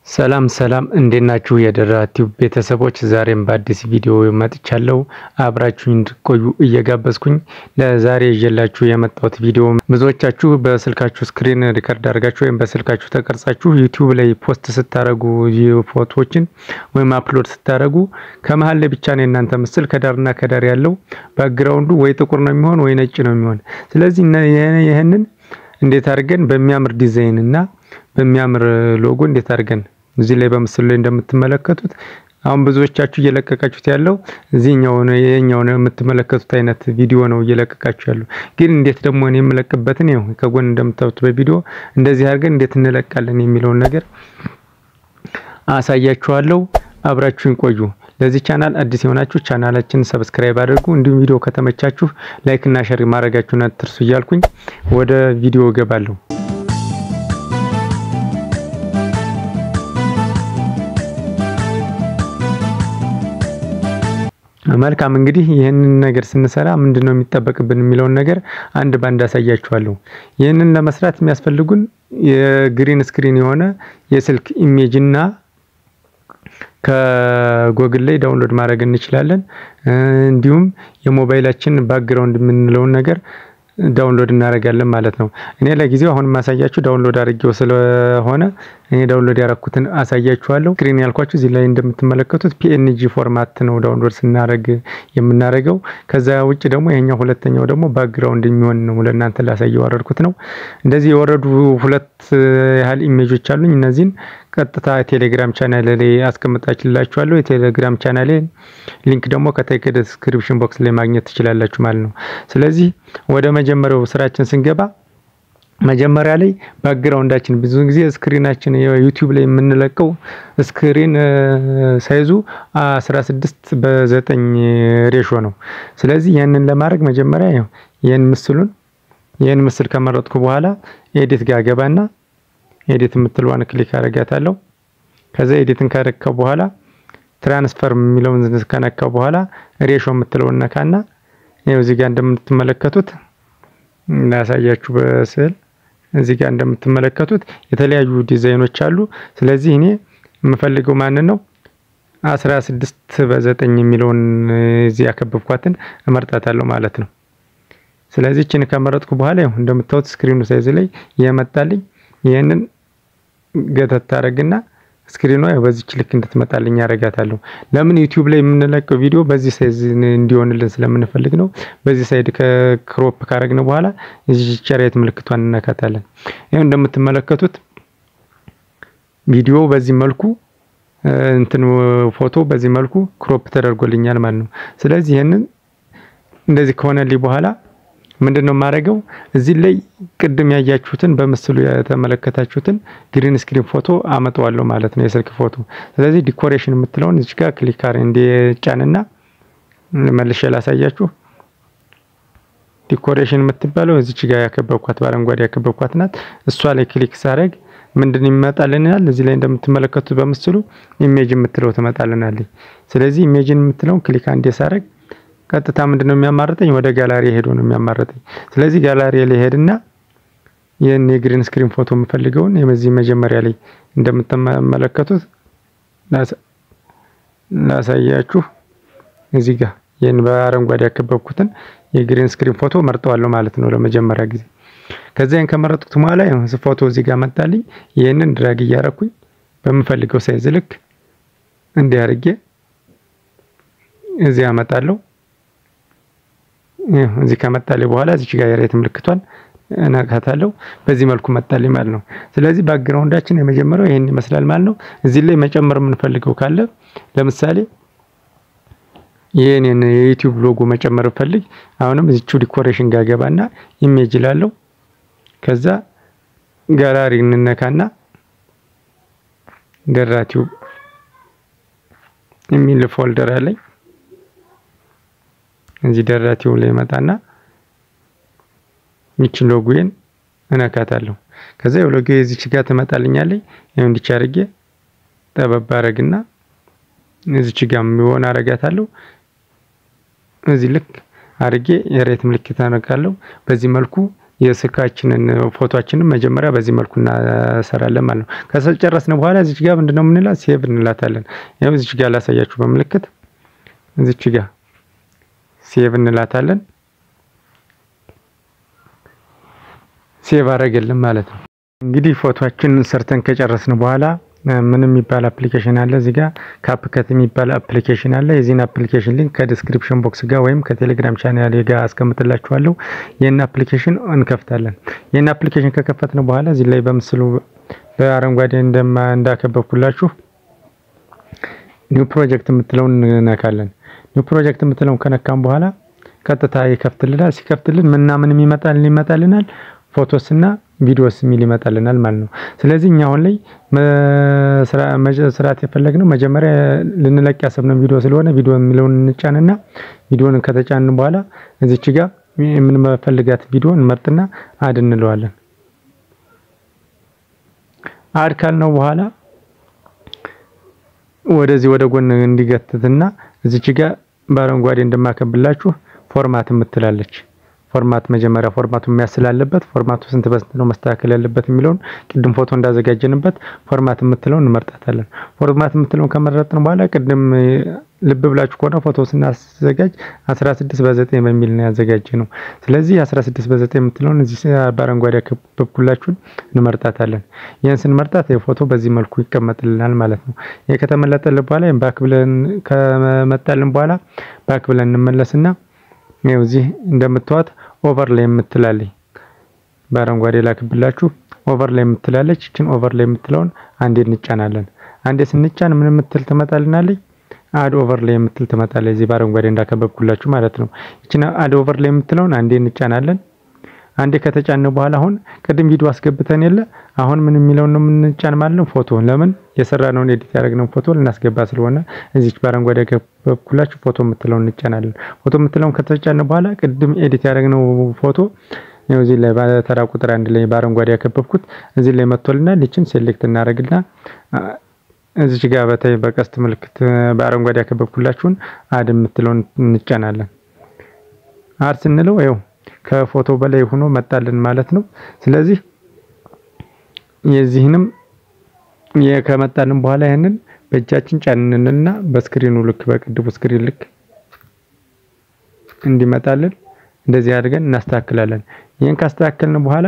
ሰላም ሰላም እንዴት ናችሁ? የደራ ቲዩብ ቤተሰቦች ዛሬም በአዲስ ቪዲዮ መጥቻለሁ። አብራችሁኝ እንድትቆዩ እየጋበዝኩኝ ለዛሬ ይዤላችሁ የመጣሁት ቪዲዮ ብዙዎቻችሁ በስልካችሁ ስክሪን ሪከርድ አድርጋችሁ ወይም በስልካችሁ ተቀርጻችሁ ዩቲዩብ ላይ ፖስት ስታደርጉ ፎቶዎችን ወይም አፕሎድ ስታደርጉ ከመሀል ላይ ብቻ ነው የእናንተ ምስል ከዳርና ከዳር ያለው ባክግራውንዱ ወይ ጥቁር ነው የሚሆን ወይ ነጭ ነው የሚሆን። ስለዚህ ይህንን እንዴት አድርገን በሚያምር ዲዛይን እና በሚያምር ሎጎ እንዴት አድርገን እዚህ ላይ በምስሉ ላይ እንደምትመለከቱት አሁን ብዙዎቻችሁ እየለቀቃችሁት ያለው እዚህኛው ነው የኛው ነው የምትመለከቱት አይነት ቪዲዮ ነው እየለቀቃችሁ ያለው። ግን እንዴት ደግሞ እኔ የምለቅበትን ይኸው ከጎን እንደምታዩት በቪዲዮ እንደዚህ አድርገን እንዴት እንለቃለን የሚለውን ነገር አሳያችኋለሁ። አብራችሁን ቆዩ። ለዚህ ቻናል አዲስ የሆናችሁ ቻናላችን ሰብስክራይብ አድርጉ። እንዲሁም ቪዲዮ ከተመቻችሁ ላይክ እና ሼር ማድረጋችሁን አትርሱ እያልኩኝ ወደ ቪዲዮ እገባለሁ። መልካም እንግዲህ ይህንን ነገር ስንሰራ ምንድን ነው የሚጠበቅብን የሚለውን ነገር አንድ ባንድ አሳያችኋለሁ። ይህንን ለመስራት የሚያስፈልጉን የግሪን ስክሪን የሆነ የስልክ ኢሜጅ እና ከጎግል ላይ ዳውንሎድ ማድረግ እንችላለን። እንዲሁም የሞባይላችን ባክግራውንድ የምንለውን ነገር ዳውንሎድ እናደርጋለን ማለት ነው። እኔ ለጊዜው አሁን ማሳያችሁ ዳውንሎድ አድርጌው ስለሆነ እኔ ዳውንሎድ ያረኩትን አሳያችኋለሁ። ስክሪን ያልኳችሁ እዚህ ላይ እንደምትመለከቱት ፒኤንጂ ፎርማት ነው ዳውንሎድ ስናደርግ የምናደርገው። ከዛ ውጭ ደግሞ ይሄኛው ሁለተኛው ደግሞ ባክግራውንድ የሚሆን ነው ለእናንተ ላሳየው ያወረድኩት ነው። እንደዚህ የወረዱ ሁለት ያህል ኢሜጆች አሉኝ። እነዚህን ቀጥታ ቴሌግራም ቻናል ላይ አስቀምጣችላችኋለሁ። የቴሌግራም ቻናሌ ሊንክ ደግሞ ከታይ ከዲስክሪፕሽን ቦክስ ላይ ማግኘት ትችላላችሁ ማለት ነው። ስለዚህ ወደ መጀመሪያው ስራችን ስንገባ መጀመሪያ ላይ ባክግራውንዳችን ብዙ ጊዜ ስክሪናችን ዩቲዩብ ላይ የምንለቀው ስክሪን ሳይዙ 16 በ9 ሬሾ ነው። ስለዚህ ይህንን ለማድረግ መጀመሪያ ይህን ምስሉን ይህን ምስል ከመረጥኩ በኋላ ኤዲት ጋር ገባና ኤዲት የምትለዋን ክሊክ አደርጋታለሁ። ከዛ ኤዲትን ካረከው በኋላ ትራንስፈር የሚለውን ከነካው በኋላ ሬሾ የምትለውን ነካና ይኸው እዚህ ጋር እንደምትመለከቱት ላሳያችሁ በስዕል እዚህ ጋር እንደምትመለከቱት የተለያዩ ዲዛይኖች አሉ። ስለዚህ እኔ የምፈልገው ማንን ነው? አስራ ስድስት በዘጠኝ የሚለውን እዚህ ያከበብኳትን እመርጣታለሁ ማለት ነው። ስለዚህ እችን ከመረጥኩ በኋላ ይኸው እንደምታዩት ስክሪኑ ሳይዝ ላይ የመጣልኝ ይህንን ገተት ታደርግና ስክሪኗ በዚች ልክ እንድትመጣልኝ ያደርጋታለሁ። ለምን ዩቲዩብ ላይ የምንለቀው ቪዲዮ በዚህ ሳይዝ እንዲሆንልን ስለምንፈልግ ነው። በዚህ ሳይድ ከክሮፕ ካረግን በኋላ እዚህ ቸሬት ምልክቷን እንነካታለን። ይኸው እንደምትመለከቱት ቪዲዮ በዚህ መልኩ እንትን ፎቶ በዚህ መልኩ ክሮፕ ተደርጎልኛል ማለት ነው። ስለዚህ ይህንን እንደዚህ ከሆነልኝ በኋላ ምንድን ነው የማደርገው? እዚህ ላይ ቅድም ያያችሁትን በምስሉ የተመለከታችሁትን ግሪን ስክሪን ፎቶ አመጣዋለሁ ማለት ነው፣ የስልክ ፎቶ። ስለዚህ ዲኮሬሽን የምትለውን እዚህ ጋር ክሊክ አር እንዲጫንና መልሼ ላሳያችሁ። ዲኮሬሽን የምትባለው እዚች ጋር ያከበብኳት በአረንጓዴ ያከበብኳት ናት። እሷ ላይ ክሊክ ሳረግ ምንድን ይመጣልናል? እዚህ ላይ እንደምትመለከቱት በምስሉ ኢሜጅ የምትለው ትመጣልናለች። ስለዚህ ኢሜጅን የምትለውን ክሊክ አንዴ ሳረግ ቀጥታ ምንድነው የሚያማርጠኝ? ወደ ጋላሪ ሄዶ ነው የሚያማርጠኝ። ስለዚህ ጋላሪ ላይ ሄድና ይህን የግሪን ስክሪን ፎቶ የምፈልገውን የዚህ መጀመሪያ ላይ እንደምትመለከቱት ላሳያችሁ። እዚህ ጋር ይህን በአረንጓዴ ያከበብኩትን የግሪን ስክሪን ፎቶ መርጠዋለሁ ማለት ነው ለመጀመሪያ ጊዜ። ከዛ ይህን ከመረጥኩት በኋላ ፎቶ እዚህ ጋር መጣልኝ። ይህንን ድራግ እያረኩኝ በምፈልገው ሳይዝ ልክ እንዲህ አድርጌ እዚህ አመጣለሁ። እዚህ ከመጣልኝ በኋላ እዚች ጋር የሬት ምልክቷን እነካታለሁ። በዚህ መልኩ መጣልኝ ማለት ነው። ስለዚህ ባክግራውንዳችን የመጀመሪያው ይሄን ይመስላል ማለት ነው። እዚህ ላይ መጨመር የምንፈልገው ካለ ለምሳሌ ይሄንን የዩቲዩብ ሎጎ መጨመር ፈልግ፣ አሁንም እዚቹ ዲኮሬሽን ጋር ገባና ኢሜጅ ላለው ከዛ ጋላሪ እንነካና ደራ ቲዩብ የሚል ፎልደር አለኝ እዚህ ደራቲው ላይ መጣና ሚችን ሎጎዬን እነካታለሁ። ከዛ የሎጎ እዚች ጋር ትመጣልኛለች። ይሄው እንዲች አድርጌ ጠበብ አረግና እዚች ጋር የሚሆን አረጋታለሁ። እዚህ ልክ አድርጌ የሬት ምልክት አነካለሁ። በዚህ መልኩ የስልካችንን ፎቶችንን መጀመሪያ በዚህ መልኩ እናሰራለን ማለት ነው። ከጨረስን በኋላ እዚች ጋር ምንድነው የምንላት ሴቭ እንላታለን። ያው እዚች ጋር ላሳያችሁ በምልክት እዚች ጋር ሴቭ እንላታለን። ሴቭ አረገልን ማለት ነው። እንግዲህ ፎቶአችንን ሰርተን ከጨረስን በኋላ ምን የሚባል አፕሊኬሽን አለ እዚህ ጋር ካፕከት የሚባል አፕሊኬሽን አለ። የዚህን አፕሊኬሽን ሊንክ ከዲስክሪፕሽን ቦክስ ጋር ወይም ከቴሌግራም ቻናል ጋር አስቀምጥላችኋለሁ። ይህን አፕሊኬሽን እንከፍታለን። ይህን አፕሊኬሽን ከከፈትን በኋላ እዚህ ላይ በምስሉ በአረንጓዴ እንደማ እንዳከበብኩላችሁ ኒው ፕሮጀክት የምትለውን እንነካለን። ኒው ፕሮጀክት የምትለውን ከነካም በኋላ ቀጥታ ይከፍትልናል። ሲከፍትልን ምና ምን ይመጣልን ይመጣልናል ፎቶስና ቪዲዮስ የሚል ይመጣልናል ማለት ነው። ስለዚህ እኛ አሁን ላይ መስራት የፈለግነው መጀመሪያ ልንለቅ ያሰብነው ቪዲዮ ስለሆነ ቪዲዮ የሚለውን እንጫንና ቪዲዮን ከተጫንን በኋላ እዚች ጋር የምንፈልጋት ቪዲዮ እንመርጥና አድ እንለዋለን። አድ ካልነው በኋላ ወደዚህ ወደ ጎን እንዲገትትና እዚች ጋር በአረንጓዴ እንደማከብላችሁ ፎርማት የምትላለች ፎርማት መጀመሪያ ፎርማቱ የሚያስላለበት ፎርማቱ ስንት በስንት ነው መስተካከል ያለበት የሚለውን ቅድም ፎቶ እንዳዘጋጀንበት ፎርማት የምትለውን እንመርጣታለን። ፎርማት የምትለውን ከመረጥን በኋላ ቅድም ልብ ብላችሁ ከሆነ ፎቶ ስናዘጋጅ 16 በ9 በሚል ነው ያዘጋጀ ነው። ስለዚህ 16 በ9 የምትለውን እዚህ በአረንጓዴ ያከበብኩላችሁን እንመርጣታለን። ይህን ስንመርጣት የፎቶ በዚህ መልኩ ይቀመጥልናል ማለት ነው። ይህ ከተመለጠልን በኋላ ባክ ብለን ከመጣልን በኋላ ባክ ብለን እንመለስና ይኸው እዚህ እንደምትዋት ኦቨር ላይ የምትላለች በአረንጓዴ ላክብላችሁ ኦቨር ላይ የምትላለች እችን ኦቨር ላይ የምትለውን አንዴ እንጫናለን። አንዴ ስንጫን ምን የምትል ትመጣልናለች? አድ ኦቨር ላይ የምትል ትመጣለች። እዚህ በአረንጓዴ እንዳከበብኩላችሁ ማለት ነው። እችን አድ ኦቨር ላይ የምትለውን አንዴ እንጫናለን። አንዴ ከተጫነ በኋላ አሁን ቅድም ቪዲዮ አስገብተን የለ አሁን ምን የሚለውን ነው የምንጫን ማለት ነው። ፎቶ ለምን የሰራነውን ኤዲት ያደረግነውን ፎቶ ልናስገባ ስለሆነ እዚች በአረንጓዴ ያከበብኩላችሁ ፎቶ የምትለውን እንጫናለን። ፎቶ የምትለውን ከተጫነ በኋላ ቅድም ኤዲት ያደረግነው ፎቶ ያው እዚህ ላይ በተራ ቁጥር አንድ ላይ በአረንጓዴ ያከበብኩት እዚህ ላይ መጥቶልናል። ይችን ሴሌክት እናደርግና እዚች ጋር በታይ በቀስት ምልክት በአረንጓዴ ያከበብኩላችሁን አድ የምትለውን እንጫናለን። አድ ስንለው ይኸው ከፎቶ በላይ ሆኖ መጣልን ማለት ነው። ስለዚህ የዚህንም ከመጣልን በኋላ ያንን በእጃችን ጫንንና በስክሪኑ ልክ በቅድቡ ስክሪን ልክ እንዲመጣልን እንደዚህ አድርገን እናስተካክላለን። ይህን ካስተካከልን በኋላ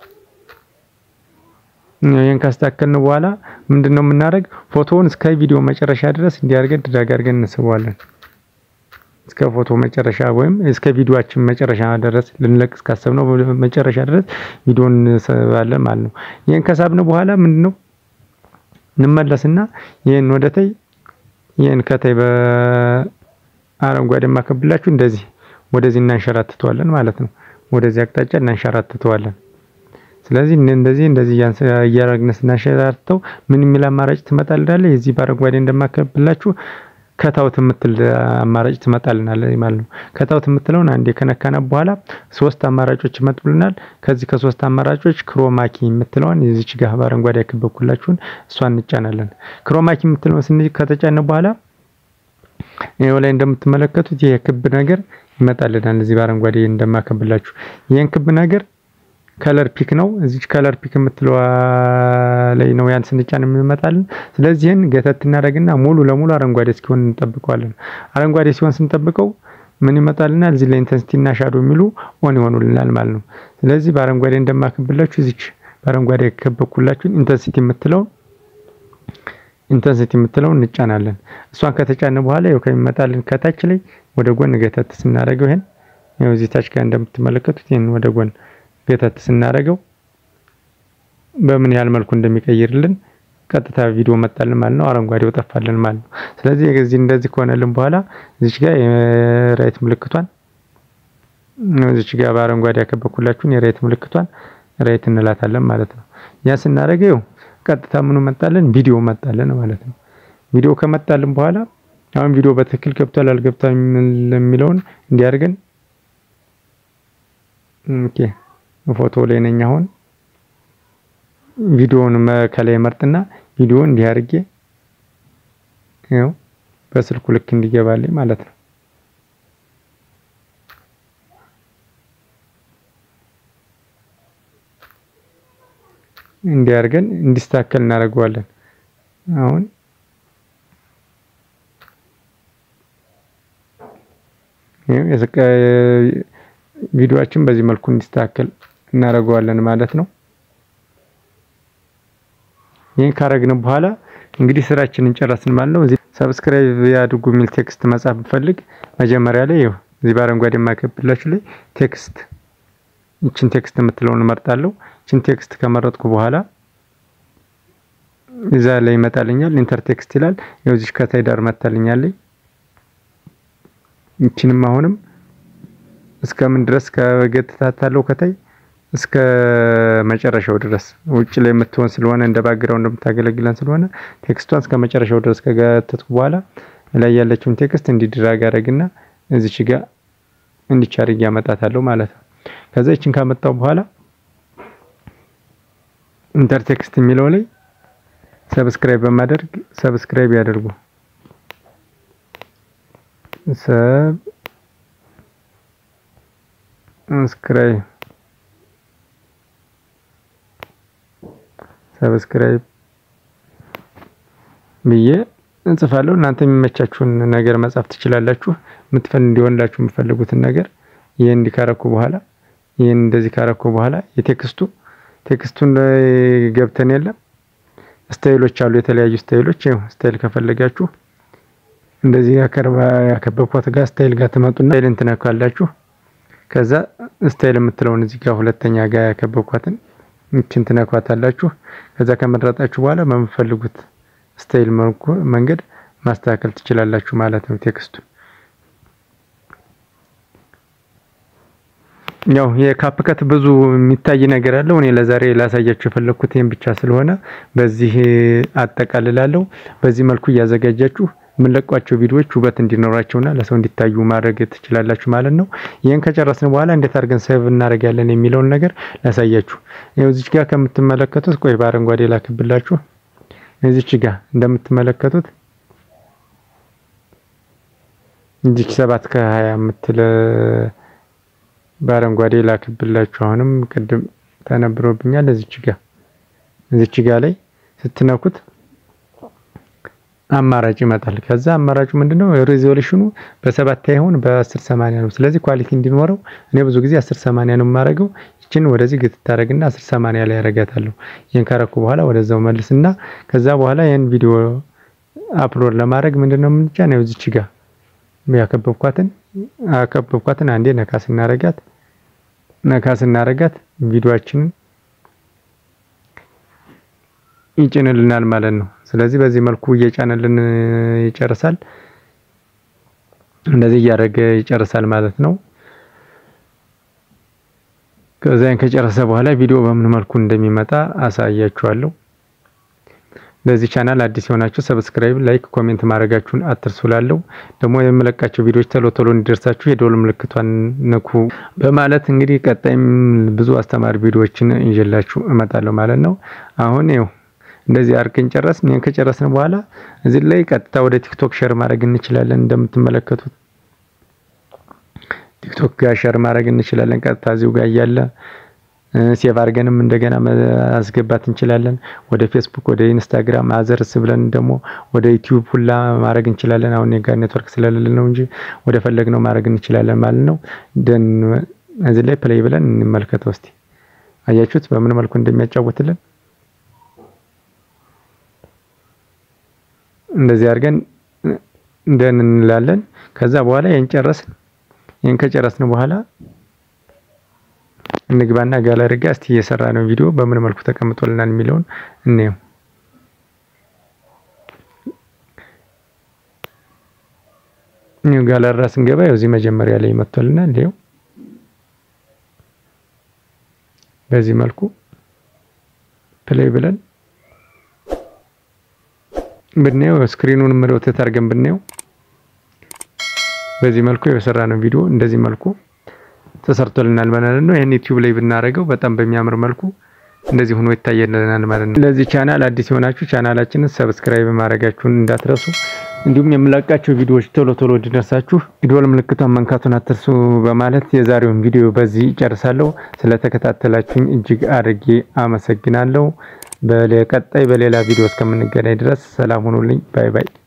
ይህን ካስተካከልን በኋላ ምንድነው የምናደርግ ፎቶውን እስከ ቪዲዮ መጨረሻ ድረስ እንዲያርገን ድራግ አድርገን እንስበዋለን። እስከ ፎቶ መጨረሻ ወይም እስከ ቪዲዮአችን መጨረሻ ድረስ ልንለቅ እስካሰብነው መጨረሻ ድረስ ቪዲዮን እንስባለን ማለት ነው። ይህን ከሳብን በኋላ ምንድነው እንመለስና ይህን ወደታይ ይህን ከታይ በአረንጓዴ ማከብላችሁ እንደዚህ ወደዚህ እናንሸራትተዋለን ማለት ነው። ወደዚህ አቅጣጫ እናንሸራትተዋለን። ስለዚህ እንደዚህ እንደዚህ እያደረግን ስናንሸራትተው ምን የሚል አማራጭ ትመጣልናለች? የዚህ በአረንጓዴ እንደማከብላችሁ ከታውት የምትል አማራጭ ትመጣልናለች ማለት ነው። ከታውት የምትለውን አንዴ ከነካና በኋላ ሶስት አማራጮች ይመጡልናል። ከዚህ ከሶስት አማራጮች ክሮማኪ የምትለውን የዚች ጋር በአረንጓዴ ያከበብኩላችሁን እሷን እንጫናለን። ክሮማኪ የምትለውን ስን ከተጫነ በኋላ ይኸው ላይ እንደምትመለከቱት ይሄ ክብ ነገር ይመጣልናል። እዚህ በአረንጓዴ እንደማከብላችሁ ይሄን ክብ ነገር ከለር ፒክ ነው። እዚች ከለር ፒክ የምትለዋ ላይ ነው ያን ስንጫን የሚመጣልን። ስለዚህ ይህን ገተት እናደርግና ሙሉ ለሙሉ አረንጓዴ እስኪሆን እንጠብቀዋለን። አረንጓዴ ሲሆን ስንጠብቀው ምን ይመጣልናል? እዚህ ላይ ኢንተንሲቲ እና ሻዶ የሚሉ ኦን ይሆኑልናል ማለት ነው። ስለዚህ በአረንጓዴ እንደማከብላችሁ እዚች በአረንጓዴ ከበኩላችሁ ኢንተንሲቲ የምትለው ኢንተንሲቲ የምትለው እንጫናለን። እሷን ከተጫነ በኋላ ይኸው ከሚመጣልን ከታች ላይ ወደ ጎን ገተት ስናደርገው ይሄን ይኸው እዚህ ታች ጋር እንደምትመለከቱት ይሄን ወደ ጎን ገተት ስናደርገው በምን ያህል መልኩ እንደሚቀይርልን ቀጥታ ቪዲዮ መጣልን ማለት ነው። አረንጓዴው ጠፋልን ማለት ነው። ስለዚህ እዚህ እንደዚህ ከሆነልን በኋላ እዚች ጋር የራይት ምልክቷን እዚች ጋር በአረንጓዴ ያከበኩላችሁን የራይት ምልክቷን ራይት እንላታለን ማለት ነው። ያ ስናደርገው ቀጥታ ምኑ መጣልን? ቪዲዮ መጣልን ማለት ነው። ቪዲዮ ከመጣልን በኋላ አሁን ቪዲዮ በትክክል ገብቷል አልገብቷል የሚለውን እንዲያርገን ኦኬ ፎቶ ላይ ነኝ አሁን ቪዲዮውን ከላይ መርጥና ቪዲዮ እንዲህ አድርጌ ያው በስልኩ ልክ እንዲገባልኝ ማለት ነው። እንዲያርገን እንዲስተካከል እናደርገዋለን። አሁን ቪዲዮአችን በዚህ መልኩ እንዲስተካከል እናደርገዋለን ማለት ነው። ይህን ካረግን በኋላ እንግዲህ ስራችንን ጨረስን ማለት ነው። እዚህ ሰብስክራይብ ያድርጉ የሚል ቴክስት መጻፍ ብፈልግ መጀመሪያ ላይ ይኸው እዚህ በአረንጓዴ የማከብላችሁ ላይ ቴክስት ይችን ቴክስት የምትለውን እመርጣለሁ። ይችን ቴክስት ከመረጥኩ በኋላ እዛ ላይ ይመጣልኛል። ኢንተር ቴክስት ይላል። ይኸው እዚህ ከታይ ዳር መታልኛለኝ። ይችንም አሁንም እስከምን ድረስ ከገትታታለው ከታይ እስከ መጨረሻው ድረስ ውጭ ላይ የምትሆን ስለሆነ እንደ ባክግራውንድ የምታገለግለን ስለሆነ ቴክስቷን እስከ መጨረሻው ድረስ ከገተትኩ በኋላ ላይ ያለችውን ቴክስት እንዲድራግ አደረግና እዚች ጋር እንዲች አድርጌ ያመጣታለሁ ማለት ነው። ከዛ ይችን ካመጣው በኋላ ኢንተር ቴክስት የሚለው ላይ ሰብስክራይብ በማድረግ ሰብስክራይብ ያደርጉ ሰብስክራይብ ሰብስክራይብ ብዬ እንጽፋለሁ። እናንተ የሚመቻችሁን ነገር መጻፍ ትችላላችሁ። የምትፈል እንዲሆንላችሁ የምትፈልጉትን ነገር ይሄን እንዲካረኩ በኋላ ይሄን እንደዚህ ካረኩ በኋላ የቴክስቱ ቴክስቱን ላይ ገብተን የለም ስታይሎች አሉ፣ የተለያዩ ስታይሎች። ይኸው ስታይል ከፈለጋችሁ እንደዚህ ያከርባ ያከበብኳት ጋር ስታይል ጋር ትመጡና ስታይልን ትነካላችሁ። ከዛ ስታይል የምትለውን እዚህ ጋር ሁለተኛ ጋር ያከበብኳትን ይችን ትነኳታላችሁ። ከዛ ከመረጣችሁ በኋላ በምትፈልጉት ስታይል መንገድ ማስተካከል ትችላላችሁ ማለት ነው። ቴክስቱን ያው የካፕከት ብዙ የሚታይ ነገር አለው። እኔ ለዛሬ ላሳያችሁ የፈለኩት ይሄን ብቻ ስለሆነ በዚህ አጠቃልላለሁ። በዚህ መልኩ እያዘጋጃችሁ የምንለቋቸው ቪዲዮዎች ውበት እንዲኖራቸውና ለሰው እንዲታዩ ማድረግ ትችላላችሁ ማለት ነው። ይህን ከጨረስን በኋላ እንዴት አድርገን ሴቭ እናደርጋለን የሚለውን ነገር ላሳያችሁ። ይኸው እዚች ጋር ከምትመለከቱት ቆይ በአረንጓዴ ላክብላችሁ። እዚች ጋር እንደምትመለከቱት እዚች ሰባት ከሀያ የምትል በአረንጓዴ ላክብላችሁ። አሁንም ቅድም ተነብሮብኛል። እዚች ጋር እዚች ጋር ላይ ስትነኩት አማራጭ ይመጣል። ከዛ አማራጩ ምንድነው? ሬዞሉሽኑ በሰባት አይሆን በአስር ሰማንያ ነው። ስለዚህ ኳሊቲ እንዲኖረው እኔ ብዙ ጊዜ አስር ሰማንያ ነው የማደርገው። ይችን ወደዚህ ግትታረግና አስር ሰማንያ ላይ ያረጋታለሁ። ይህን ካረኩ በኋላ ወደዛው መልስና ከዛ በኋላ ይህን ቪዲዮ አፕሎድ ለማድረግ ምንድነው የምንጫ ነው እዚች ጋር ያከበብኳትን አከበብኳትን አንዴ ነካ ስናረጋት ነካ ስናረጋት ቪዲዮአችንን ይጭንልናል ማለት ነው። ስለዚህ በዚህ መልኩ እየጫነልን ይጨርሳል። እንደዚህ እያደረገ ይጨርሳል ማለት ነው። ከዛን ከጨረሰ በኋላ ቪዲዮ በምን መልኩ እንደሚመጣ አሳያችኋለሁ። ለዚህ ቻናል አዲስ የሆናችሁ ሰብስክራይብ፣ ላይክ፣ ኮሜንት ማድረጋችሁን አትርሱ። ላለው ደግሞ የምለቃቸው ቪዲዮዎች ቶሎ ቶሎ እንዲደርሳችሁ የደወል ምልክቷን ንኩ በማለት እንግዲህ ቀጣይም ብዙ አስተማሪ ቪዲዮዎችን ይዤላችሁ እመጣለሁ ማለት ነው። አሁን ይኸው እንደዚህ አድርገን ጨረስን። ይሄን ከጨረስን በኋላ እዚህ ላይ ቀጥታ ወደ ቲክቶክ ሼር ማድረግ እንችላለን። እንደምትመለከቱት ቲክቶክ ጋር ሼር ማድረግ እንችላለን። ቀጥታ እዚሁ ጋር እያለ ሴቭ አድርገንም እንደገና ማስገባት እንችላለን። ወደ ፌስቡክ፣ ወደ ኢንስታግራም አዘርስ ብለን ደግሞ ወደ ዩቲዩብ ሁላ ማድረግ እንችላለን። አሁን ጋር ኔትወርክ ስለሌለ ነው እንጂ ወደ ፈለግነው ማድረግ እንችላለን ማለት ነው። ደን እዚህ ላይ ፕሌይ ብለን እንመልከተው እስቲ። አያችሁት በምን መልኩ እንደሚያጫውትልን እንደዚህ አድርገን እንደን እንላለን። ከዛ በኋላ ይሄን ጨረስን። ይሄን ከጨረስን በኋላ እንግባና ጋለሪ ጋር እስቲ እየሰራ ነው ቪዲዮ በምን መልኩ ተቀምጦልናል የሚለውን እንየው። ኒው ጋለሪ ስንገባ ያው እዚህ መጀመሪያ ላይ መጥቶልናል። ይኸው በዚህ መልኩ ፕሌይ ብለን ብናየው ስክሪኑን ሮቴት አድርገን ብናየው በዚህ መልኩ የሰራ ነው ቪዲዮ እንደዚህ መልኩ ተሰርቶልናል ማለት ነው። ይሄን ዩቲዩብ ላይ ብናደርገው በጣም በሚያምር መልኩ እንደዚህ ሆኖ ይታየልናል ማለት ነው። ለዚህ ቻናል አዲስ የሆናችሁ ቻናላችንን ሰብስክራይብ ማድረጋችሁን እንዳትረሱ። እንዲሁም የምለቃቸው ቪዲዮዎች ቶሎ ቶሎ እንዲደርሳችሁ የደወል ምልክቷን መንካቱን አትርሱ በማለት የዛሬውን ቪዲዮ በዚህ ጨርሳለሁ። ስለተከታተላችሁኝ እጅግ አድርጌ አመሰግናለሁ። በቀጣይ በሌላ ቪዲዮ እስከምንገናኝ ድረስ ሰላም ሁኑልኝ። ባይ ባይ።